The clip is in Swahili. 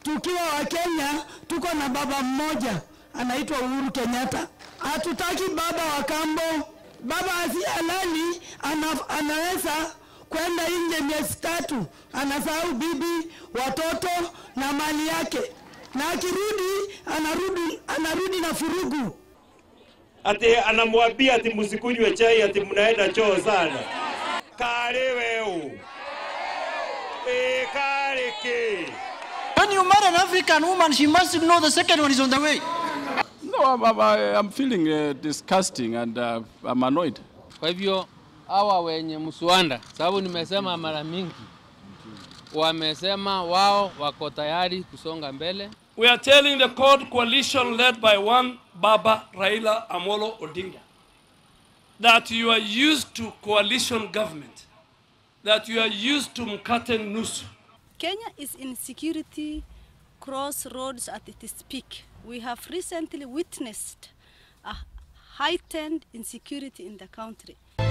tukiwa Wakenya tuko na baba mmoja anaitwa Uhuru Kenyatta. Hatutaki baba wa kambo. Baba asi halali ana, anaweza kwenda nje miezi tatu, anasahau bibi, watoto na mali yake, na akirudi anarudi, anarudi na furugu. ati anamwambia ati msikunywe chai ati mnaenda choo sana. Kale weu e kale ke When you marry an African woman, she must know the second one is on the way. No, I'm, I'm, I'm feeling uh, disgusting and uh, I'm annoyed. Kwa hivyo hawa wenye mswanda, sababu nimesema mara mingi, wamesema wao wako tayari kusonga mbele. We are telling the court coalition led by one Baba Raila Amolo Odinga that you are used to coalition government, that you are used to mkate nusu. Kenya is in security crossroads at its peak. We have recently witnessed a heightened insecurity in the country.